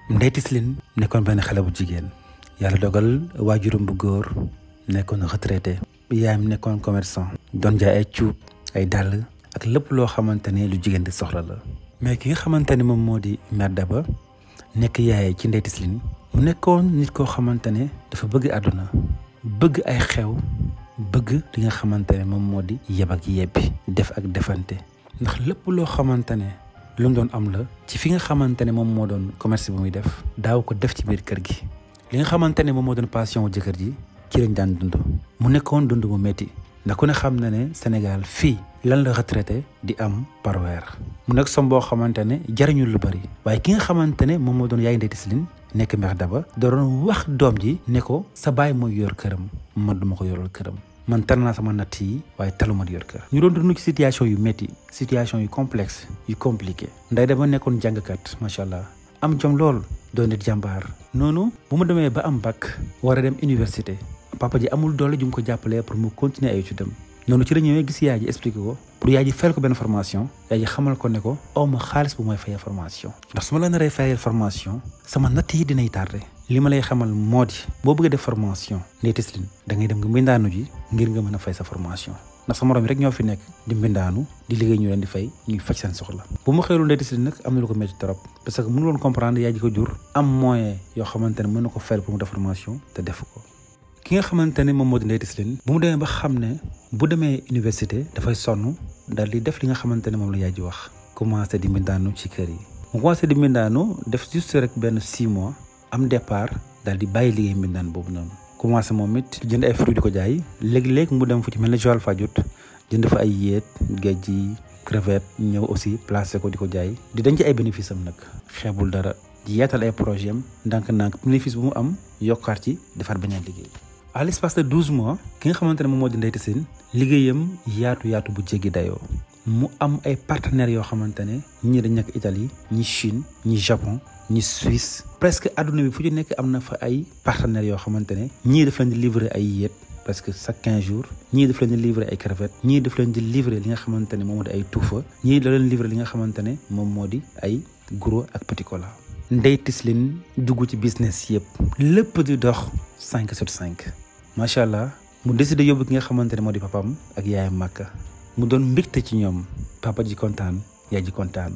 Ndeye Tislin nekkoon benn xale bu jigéen yàlla dogal waajuram bu góor nekkoon retraité yaayam nekkoon commerçant doon jaay ay cuub ay dàll ak lépp loo xamante ne lu jigéen di soxla la mais ki nga xamante ne moom moo di mère Daba nekk yaay ci Ndeye Tislin mu nekkoon nit koo xamante ne dafa bëgg àdduna bëgg ay xew bëgg li nga xamante ne moom moo di yeb ak yebbi def ak defante ndax lépp loo xamante ne lu mu doon am la ci fi nga xamante ne moom moo doon commerce bu muy def daaw ko def ci biir kër gi li nga xamante ne moom moo doon passion wu jëkkër ji ci lañ daan dund mu nekkoon dund bu métti ndax ku ne xam na ne Sénégal fii lan la retraité di am par weer mu nekk som boo xamante ne jariñu lu bari waaye ki nga xamante ne moom moo doon yaay Ndeye Tislin nekk mère Daba da doon wax doom ji ne ko sa baay mooy yor këram man duma ko yoral këram man tar naa sama natt yi waaye taluma di yor kër ñu doon dund ci situation yu métti situation yu complexe yu compliqué nday dama nekkoon jàngkat macha allah am jom lool doon nit jàmbaar noonu bu mu demee ba am bac war a dem université papa ji amul doole ju mu ko jàppalee pour mu continuer ay études am noonu ci la ñëwee gis yaay ji expliqué ko pour yaay ji fayal ko benn formation yaay ji xamal ko ne ko aw ma xaalis bu mooy fayee formation ndax su ma la naree fayal formation sama natt yi dinay tardé li ma lay xamal moo di boo bëggee def formation Ndeye Tislin da ngay dem nga mbindaanu ji ngir nga mën a fay sa formation ndax sa morom yi rek ñoo fi nekk di mbindaanu di liggéey ñu leen di fay ñuy faj seen soxla bu mu xëylu Ndeye Tislin nag am na lu ko métti trop parce que mënu woon comprendre yaay ji ko jur am moyen yoo xamante ne mën na ko fayal pour mu def formation te def ko ki nga xamante ne moom moo di Ndeye Tislin bu mu demee ba xam ne bu demee université dafay sonn daal di def li nga xamante ne moom la yaay ji wax commencé di mbindaanu ci kër yi mu commencé di mbindaanu def juste rek benn six mois am départ daal di bàyyi liggéey mbindaan boobu noonu commencé moom it jënd ay fruits di ko jaay léegi-léegi mu dem fu ci mel ne Joal Fadiouth jënd fa ay yéet géej gi crevette ñëw aussi placé ko di ko jaay di denc ay bénéfice am nag xeebul dara di yaatal ay projet am ndànk-ndànk bénéfice bu mu am yokkaat ci defar beneen liggéey à l'espace de douze mois ki nga xamante ne moom moo di Ndeye Tislin liggéeyam yaatu yaatu bu jéggi dayoo mu am ay partenaires yoo xamante ne ñii dañ nekk Italie ñi Chine ñi Japon ñi Suisse presque adduna bi fu ci nekk am na fa ay partenaires yoo xamante ne ñii daf leen di livrer ay yéet presque chaque quinze jours ñii daf leen di livrer ay crevettes ñii daf leen di livrer li nga xamante ne moom moo di ay tuufa ñii da leen livrer li nga xamante ne moom moo di ay gros ak petit cola Ndeye Tislin dugg ci business yëpp lépp di dox cinq sur cinq macha allah mu décidé yóbbu ki nga xamante ne moo di papam ak yaayam màkka mu doon mbégte ci ñoom papa ji kontaan yaay ji kontaan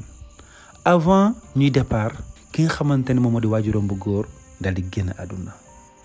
avant ñuy départ ki nga xamante ne moom moo di waajuram bu góor daal di génn àdduna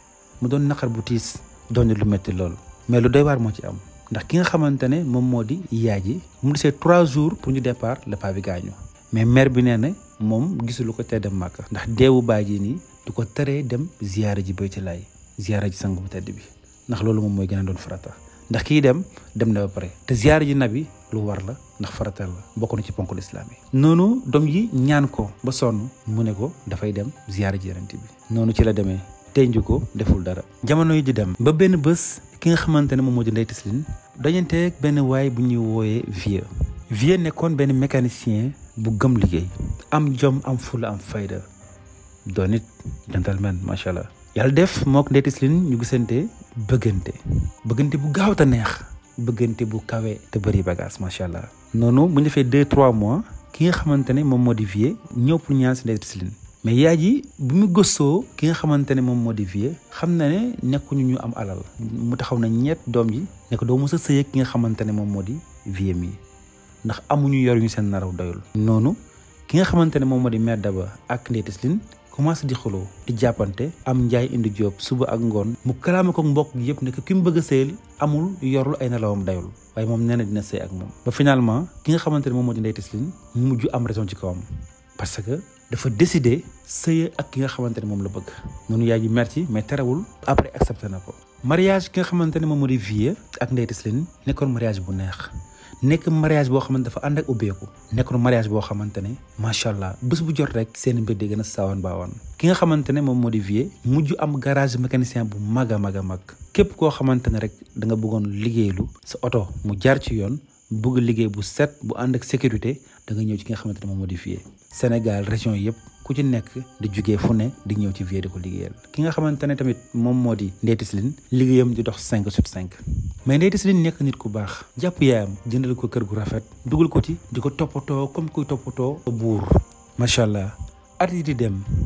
mu doon naqar bu tiis doon lu métti lool mais lu doy waar moo ci am ndax ki nga xamante ne moom moo di yaay ji mu desee trois jours pour ñu départ le paa bi gaañu mais mère bi nee na moom gisul ko tee dem màkka ndax deewu baay ji nii du ko teree dem ziyaara ji bayti laay ziyaara ji sang bu tedd bi ndax loolu moom mooy gën a doon farata ndax kii dem dem na ba pare te ziyaara ji nabi lu war la ndax faratal la bokk na ci ponk lislaam yi noonu doom yi ñaan ko ba sonn mu ne ko dafay dem ziyaara ji yonent bi noonu ci la demee tenju ko deful dara jamono yi di dem ba benn bés ki nga xamante ne moom moo di Ndeye Tislin dajanteeg benn waay bu ñuy wooyee vieux vieux nekkoon benn mécanicien bu gëm liggéey am jom am fula am fayda doon it gentleman macha allah yàlla def mook Ndeye Tislin ñu gisante bëggante bëggante bu gaaw te neex bëggante bu kawe te bëri bagage macha allah. noonu bu ñu defee deux trois mois ki nga xamante ne moom moo di vieux ñëw pour ñaan si Ndeye Tislin mais yaay ji bu mu gëstoo ki nga xamante ne moom moo di vieux xam na ne nekkuñu ñu am alal mu taxaw na ñett doom ji ne ko doo mos a sëy ki nga xamante ne moom moo di vieux mi ndax amuñu yor ñu seen naraw doyul. noonu ki nga xamante ne moom moo di mère Daba ak Ndeye Tislin commencé di xuloo di jàppante am njaay indi jóob suba ak ngoon mu kalaame ko mbokk gi yëpp ne ki mu bëgg a sëyal amul yorul ay nelawam dayul waaye moom nee na dina sëy ak moom ba finalement ki nga xamante ne moom moo di Ndeye Tislin mu mujj am raison ci kawam parce que dafa décider sëy ak ki nga xamante ne moom la bëgg noonu yaay ji merci mais terewul après accepté na ko mariage ki nga xamante ne moom moo di vieux ak Ndeye Tislin nekkoon mariage bu neex nekk mariage boo xamante dafa ànd ak ubbeeku nekkoon mariage boo xamante ne macha allah bés bu jot rek seen mbir di gën a saawan baawaan ki nga xamante ne moom moo di vieux mujj am garage mécanicien bu mag a mag a mag képp koo xamante ne rek da nga bëggoon liggéeylu sa oto mu jaar ci yoon bëgg liggéey bu set bu ànd ak sécurité da nga ñëw ci ki nga xamante ne moom moo di vieux Sénégal région yëpp ku ci nekk di jugee fu ne di ñëw ci vieux di ko liggéeyal ki nga xamante ne tamit moom moo di Ndeye Tislin liggéeyam di dox 5 sur 5 mais Ndeye Tislin nekk nit ku baax jàpp yaayam jëndal ko kër gu rafet dugal ko ci di ko toppatoo comme kuy toppatoo buur macha allah at yi di dem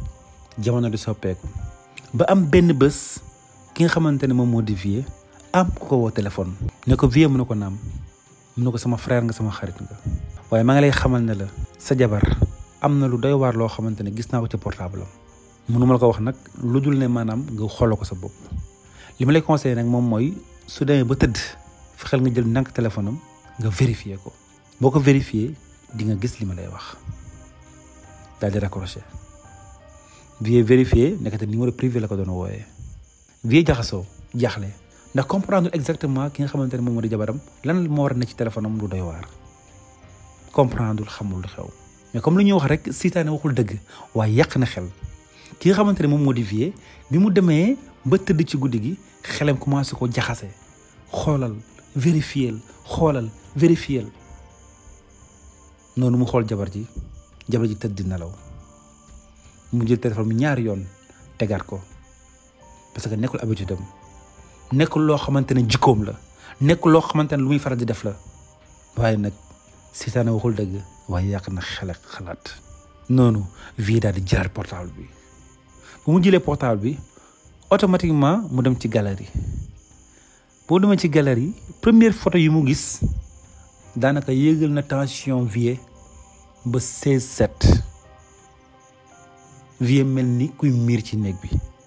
jamono di soppeeku ba am benn bés ki nga xamante ne moom moo di Vieux am ku ko woo téléphone ne ko Vieux mu ne ko naam mu ne ko sama frère nga sama xarit nga waaye maa ngi lay xamal ne la sa jabar am na lu doy waar loo xamante ne gis naa ko ci portable am mënu ma la ko wax nag lu dul ne maanaam nga xooloo ko sa bopp li ma lay conseillé nag moom mooy su demee ba tëdd fexeel nga jël ndànk téléphone am nga vérifier ko boo ko vérifier di nga gis li ma lay wax daal di raccroché Vieux vérifié nekkate numéro privé la ko doon wooyee Vieux jaxasoo jaaxle ndax comprendre exactement ki nga xamante ne moom moo di jabaram lan moo war a ne ci téléphone am lu doy waar comprendre xamul lu xew mais comme lu ñuy wax rek seytaane waxul dëgg waaye yàq na xel ki nga xamante ne moom moo di Vieux bi mu demee ba tëdd ci guddi gi xelam commencé ko jaxase xoolal vérifier xoolal vérifier noonu mu xool jabar ji jabar ji tëdd di nelaw mu jël téléphone bi ñaari yoon tegaat ko parce que nekkul habitude am nekkul loo xamante ne jikkoom la nekkul loo xamante ne lu muy faral di def la waaye nag seytaane waxul dëgg waaye yàq na xel ak xalaat noonu Vieux daal di jëlaat portable bi bu mu jëlee portable bi automatiquement mu dem ci galerie boo demee ci galerie première photo yu mu gis daanaka yéegal na tension Vieux ba 16 7 Vieux mel ni kuy miir ci néeg bi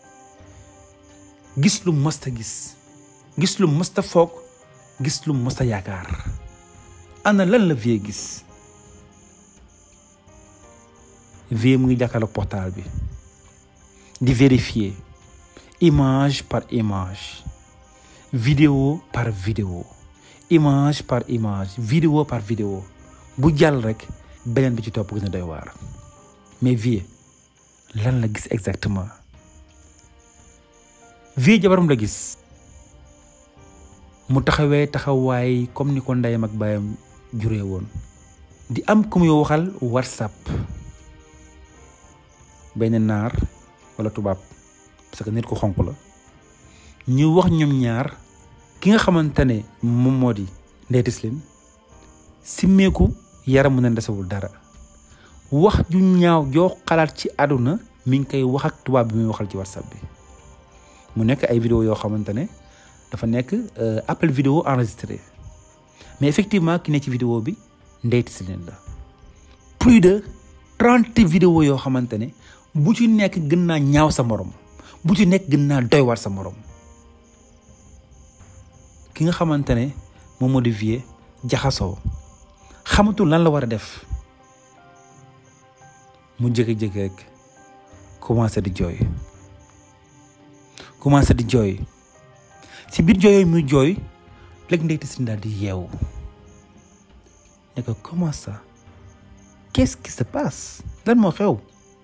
gis lu mësta gis gis lu mësta foog gis lu mësta yaakaar ana lan la Vieux gis Vieux mu ngi jàkkaarloog portable bi di vérifier image par image vidéo par vidéo image par image vidéo par vidéo bu jàll rek beneen bi ci topp gën a doy waar mais Vieux lan la gis exactement Vieux jabaram la gis mu taxawee taxawaay comme ni ko ndeyam ak baayam juree woon di am ku muy waxal whatsapp benn naar wala tubaab parce que nit ku xonq la ñu wax ñoom ñaar ki nga xamante ne moom moo di Ndeye Tislin simmeeku yaramu ne desewul dara wax ju ñaaw joo xalaat ci àdduna mi ngi koy wax ak tubaab bi muy waxal ci whatsapp bi mu nekk ay vidéo yoo xamante ne dafa nekk appel vidéo enregistré mais effectivement ki ne ci vidéo bi Ndeye Tislin la plus de trente vidéo yoo xamante ne bu ci nekk gën naa ñaaw sa morom bu ci nekk gën naa doy waar sa morom ki nga xamante ne moom moo di Vieux jaxasoo xamatul lan la war a def mu jékki-jékki rek commencé di jooy commencé di jooy ci biir jooy yooyu muy jooy léegi Ndeye Tislin daal di yeewu ne ko comment ça qu'est-ce qui se passe lan moo xew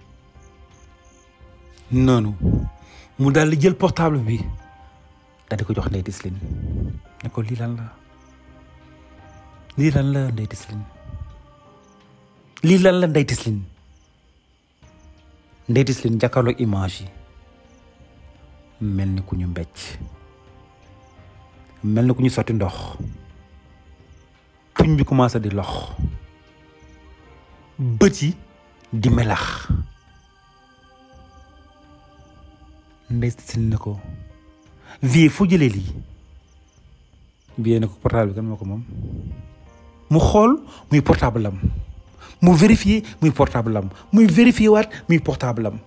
noonu mu daal di jël portable bi daal di ko jox Ndeye Tislin ne ko lii lan la lii lan la Ndeye Tislin lii lan la Ndeye Tislin Ndeye Tislin jàkkaarloog image yi mel ni ku ñu mbecc mel ni ku ñu sotti ndox tuñ bi commencé di lox bët yi di melax Ndeye Tislin ne ko Vieux fu jëlee lii Vieux ne ko portable bi kan moo ko moom mu xool muy portable am mu vérifier muy portable am muy vérifier waat muy portable am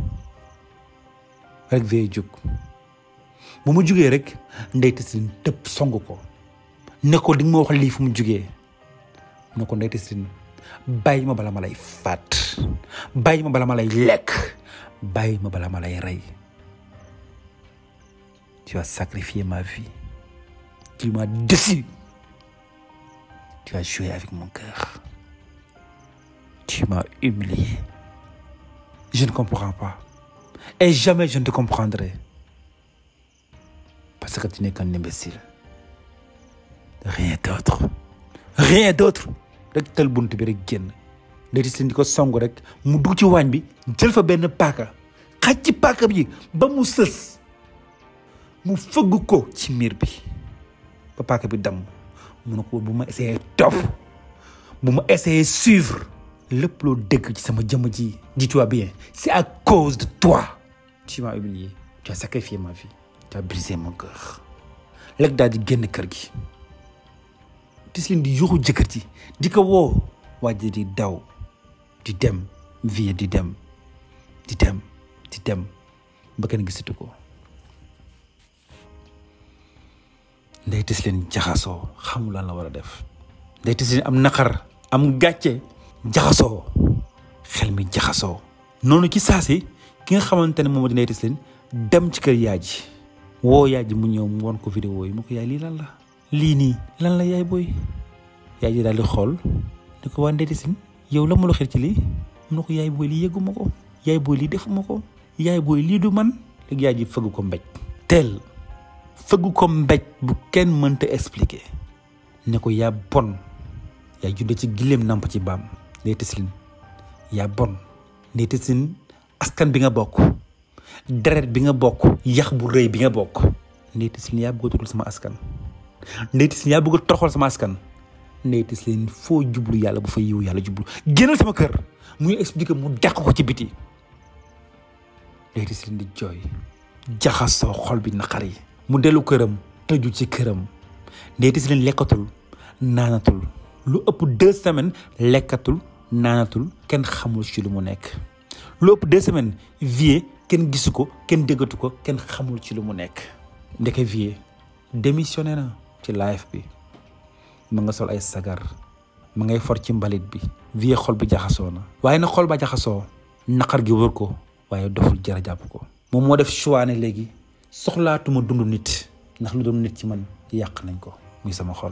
rek Vieux jóg bu mu jugee rek Ndeye Tislin tëb song ko ne ko di nga ma wax lii fu mu jugee ne ko Ndeye Tislin bàyyi ma bala ma lay faat bàyyi ma bala ma lay lekk bàyyi ma bala ma lay rey tu as sacrifié ma vie tu m'as déçu tu as joué avec mon cœur tu m'as humilié je ne comprends pas et jamais je ne te comprendrai parce que tu n'es qu'un imbécile rien d'autre rien d'autre rek tël bunt bi rek génn Ndeye Tislin di ko song rek mu dugg ci waañ bi jël fa benn paaka xaj ci paaka bi ba mu sës mu fëgg ko ci miir bi ba paaka bi damm mu ne ko bu ma essayé topp bu ma essayé suivre lépp loo dégg ci sama jëmm ji dis-toi bien c'est à cause de toi tu m'as humilié tu as sacrifié ma vie tu as brisé mon cœur léegi daal di génn kër gi Tisline di yuxu jëkkër ji di ko woo waa ji di daw di dem vie di dem di dem di dem ba kenn gisatu ko ndey Tisline jaxasoo xamul lan la war a def ndey Tisline am naqar am gàcce jaxasoo xel mi jaxasoo noonu ci saasi ki nga xamante ne moom di ndey Tisline dem ci kër yaay ji woo yaay ji mu ñëw mu won ko vidéo yi mu ko yaay lii lan la lii nii lan la yaay booy yaay ji daal di xool ni ko waa ndey Tisline yow la ma la xel ci lii mu ne ko yaay booy lii yëgguma ko yaay booy lii defuma ko yaay booy lii du man léegi yaay ji fëgg ko mbéj teel fëgg ko mbéj bu kenn mënta expliquer ne ko yaa bon yaa judde ci gileem namp ci baam ndey Tisline yaa bon ndey Tisline askan bi nga bokk deret bi nga bokk yax bu rëy bi nga bokk ndey Tisline yaa bëgg a tuddal sama askan ndey Tisline yaa bëgg a toroxal sama askan ndey Tisline foo jublu yàlla bu fa yiw yàlla jublu génnal sama kër muy expliquer mu dàq ko ci biti ndey Tisline di jooy jaxasoo xol bi naqar yi mu dellu këram tëju ci këram ndey Tisline lekkatul naanatul lu ëpp deux semaines lekkatul naanatul kenn xamul ci lu mu nekk lu ëpp deux semaines vie kenn gisu ko kenn déggatu ko kenn xamul ci lu mu nekk ndeke vie démissionné na ci live bi ma nga sol ay sagar ma ngay for ci mbalit bi vie xol bi jaxasoo na waaye na xol ba jaxasoo naqar gi wër ko waaye doful jara jàpp ko moom moo def choix ne léegi soxlaatuma dund nit ndax lu doon nit ci man yàq nañ ko muy sama xol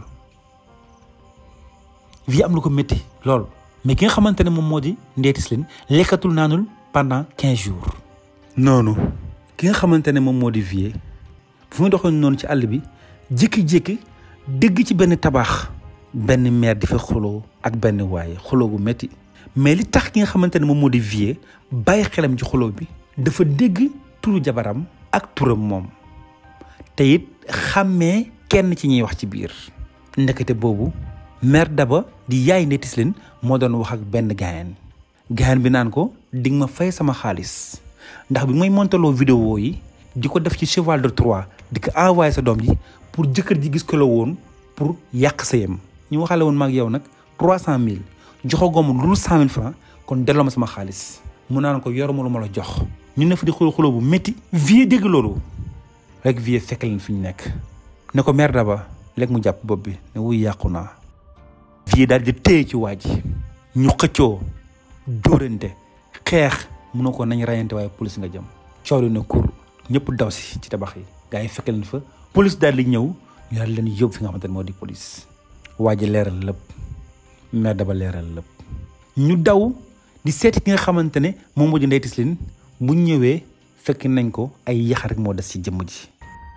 vie am lu ko métti lool mais ki nga xamante ne moom moo di Ndeye Tisline lekkatul naanul pendant quinze jours noonu ki nga xamante ne moom moo di vie fu muy doxoon noonu ci àll bi jékki-jékki dégg ci benn tabax benn meer di fa xuloo ak benn waaye xuloo bu métti mais li tax ki nga xamante ne moom moo di vie bàyyi xelam ci xuloo bi dafa dégg turu jabaram ak turam moom te it xàmmee kenn ci ñuy wax ci biir ndekete boobu mère Daba di yaay Ndeye Tisline moo doon wax ak benn gaayan gaayan bi naan ko di nga ma fay sama xaalis ndax bi may montaloo vidéo yi di ko def ci cheval de Troie di ko envoyé sa doom ji pour jëkkër ji gis ko la woon pour yàq sëyam ñu waxale woon maag yow nag trois cent mille joxagoo ma lu cent mille francs kon delloo ma sama xaalis mu naan ko yoruma lu ma la jox ñu ne fa di xuloo xuloo bu métti vie dégg loolu rek vie fekk leen fi ñu nekk ne ko mère Daba léegi mu jàpp bopp bi ne wuy yàqu naa vie daal di téye ci waa ji ñu xëccoo dóorante xeex mun na ko nañ rayante waaye police nga jëm coow li na kur ñëpp daw si ci tabax yi gars yi fekk leen fa police daal di ñëw ñu daal leen yóbbu fi nga xamante ne moo di police waa ji leeral lépp mère Daba leeral lépp ñu daw di seeti ki nga xamante ne moom moo di Ndeye Tisline bu ñëwee fekk nañ ko ay yax rek moo des ci jëmm ji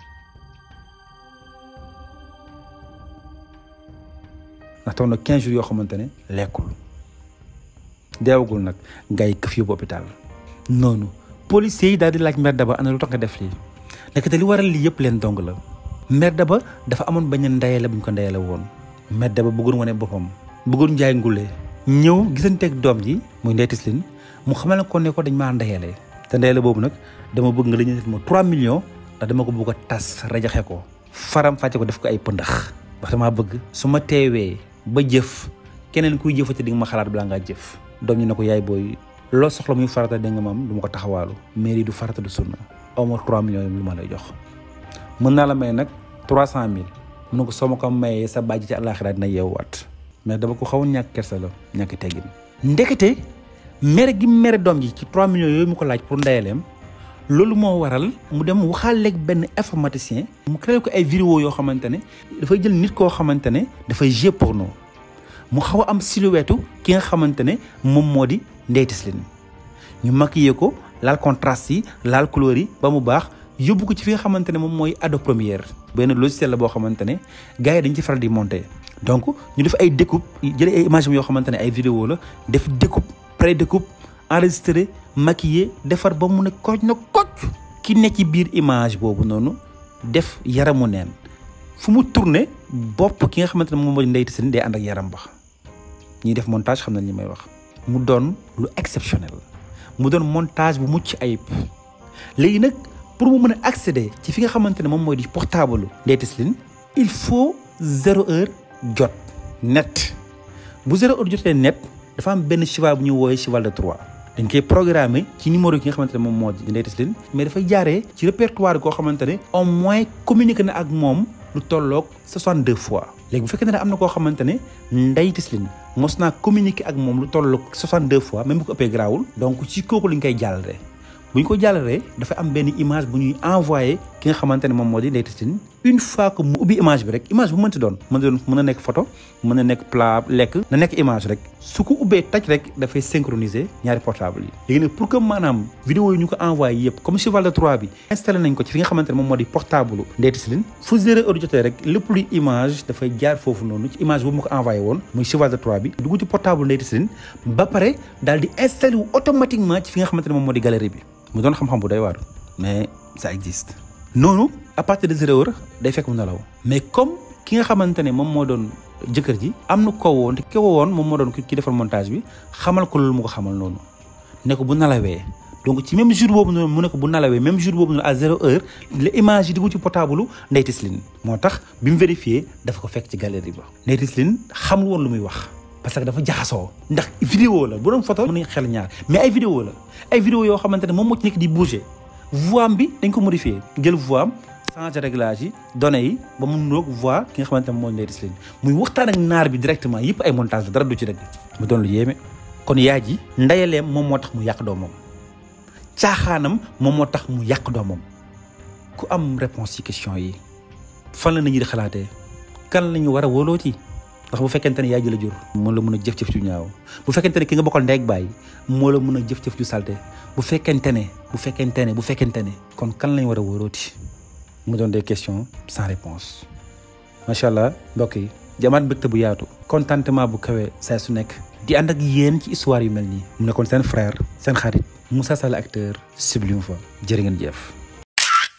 ndax toog na 15 jours yoo xamante ne lekkul deewagul nag gars yi këf yóbbu hôpital noonu policiers yi daal di laaj mère Daba ana lu tax nga def lii ndekete li waral lii yëpp leen dong la mère Daba dafa amoon bañ a ndeyale bu ñu ko ndeyale woon mère Daba bëggoon wane boppam bëggoon njaay ngule ñëw gisanteeg doom ji muy Ndeye Tisline mu xamal ko ne ko dañ maa ndeyale te ndeyale boobu nag dama bëgg nga la ñu def ma 3 millions ndax dama ko bëgg a tas rajaxe ko faram fàcce ko def ko ay pëndax ndax damaa bëgg su ma teewee ba jëf keneen kuy jëfati di nga ma xalaat balaa ngaa jëf doom ñu ne ko yaay booy loo soxla muy farata dégg nga maam du ma ko taxawaalu mairie du farata du sunna aw ma 3 millions lu ma lay jox mën naa la may nag 300 mille mun na ko soo ma ko mayee sa bàjj ci àllaaxira dina yeewuwaat mais dama ko xaw a ñàkk kersa la ñàkk teggin ndekete mere gi mere doom ji ci 3 millions yooyu mu ko laaj pour ndeyaleem loolu moo waral mu dem waxaaleeg benn informaticien mu créé ko ay vidéo yoo xamante ne dafay jël nit koo xamante ne dafay jeu porno mu xaw a am silhouette ki nga xamante ne moom moo di Ndeye Tisline ñu maquillé ko laal contraste yi laal couleur yi ba mu baax yóbbu ko ci fi nga xamante ne moom mooy Adobe Premiere benn logiciel la boo xamante ne gars yi dañ ci faral di monter donc ñu def ay découpe jëlee ay images yoo xamante ne ay vidéo la def découpe pré découpe enregistré maquillé defar ba mu ne kooj na kooj ki ne ci biir image boobu noonu def yaramu neen fu mu tourné bopp ki nga xamante ne moom moo di Ndeye Tisline day ànd ak yaram ba ñiy def montage xam nañ li may wax mu doon lu exceptionnel mu doon montage bu mucc ayib léegi nag pour mu mën a accéder ci fi nga xamante ne moom mooy di portable Ndeye Tislin il faut zéro heure jot net bu zéro heure jotee net dafa am benn cheval bu ñu wooyee cheval de Troie dañ koy programmer ci numéro ki nga xamante ne moom moo di Ndeye Tislin mais dafay jaaree ci répertoire koo xamante ne au moins communiqué na ak moom lu tolloog 62 fois léegi bu fekkee ne am na koo xamante ne Ndeye Tislin mos naa communiqué ak moom lu tolloog 62 fois même bu ko ëppee garaawul donc ci kooku lañ koy jàllale bu ñu ko jàllalee dafa am benn image bu ñuy envoyé ki nga xamante ne moom moo di Ndeye Tislin une fois que mu ubbi image bi rek image bu mënti doon mën na doon mën na nekk photo mën na nekk plat lekk na nekk image rek su ko ubbee taj rek dafay synchroniser ñaari portable yi léegi nag pour que maanaam vidéo yi ñu ko envoyé yëpp comme cheval de Troie bi installé nañ ko ci fi nga xamante ne moom moo di portable Ndeye Tislin fu zéro heure jotee rek lépp luy image dafay jaar foofu noonu ci image boobu mu ko envoyé woon muy cheval de Troie bi dugg ci portable Ndeye Tislin ba pare daal di installé wu automatiquement ci fi nga xamante ne moom moo di galerie bi mu doon xam-xam bu doy waar mais ça existe noonu à partir de zéro heure day fekk mu nelaw mais comme ki nga xamante ne moom moo doon jëkkër ji am na ko woon te ki ko woon moom moo doon ki defar montage bi xamal ko loolu mu ko xamal noonu ne ko bu nalawee donc ci même jour boobu noonu mu ne ko bu nalawee même jour boobu noonu à zéro heure la image yi dugg ci portable Ndeye Tislin moo tax bi mu vérifié dafa ko fekk ci galerie ba Ndeye Tislin xamul woon lu muy wax parce que dafa jaxasoo ndax vidéo la bu doon photo mën nañ xel ñaar mais ay vidéo la ay vidéo yoo xamante ne moom moo ci nekk di bouger voix am bi dañ ko modifié jël voix am changé réglage yi données yi ba mu nuroog voix ki nga xamante ne mooy Ndeye Tislin muy waxtaan ak naar bi directement yëpp ay montage la dara du ci dëgg mu doon lu yéeme kon yaay ji ndeyaleem moom moo tax mu yàq doomam caaxaanam moom moo tax mu yàq doomam ku am réponse ci question yi fan la nit ñi di xalaatee kan la ñu war a wóoloo ci ndax bu fekkente ne yaay ji la jur moo la mën a jëf-jëf ju ñaaw bu fekkente ne ki nga bokkal ndeeg bàyyi moo la mën a jëf-jëf ju salte bu fekkente ne bu fekkente ne bu fekkente ne kon kan lañ war a wóorooti mu doon des questions sans réponse macha allah mbokk yi jamaat mbégte bu yaatu contentement bu kawe saa su nekk di ànd ak yéen ci histoire yu mel nii mu nekkoon seen frère seen xarit Moussa Sall acteur Sublime Fa jërë ngeen jëf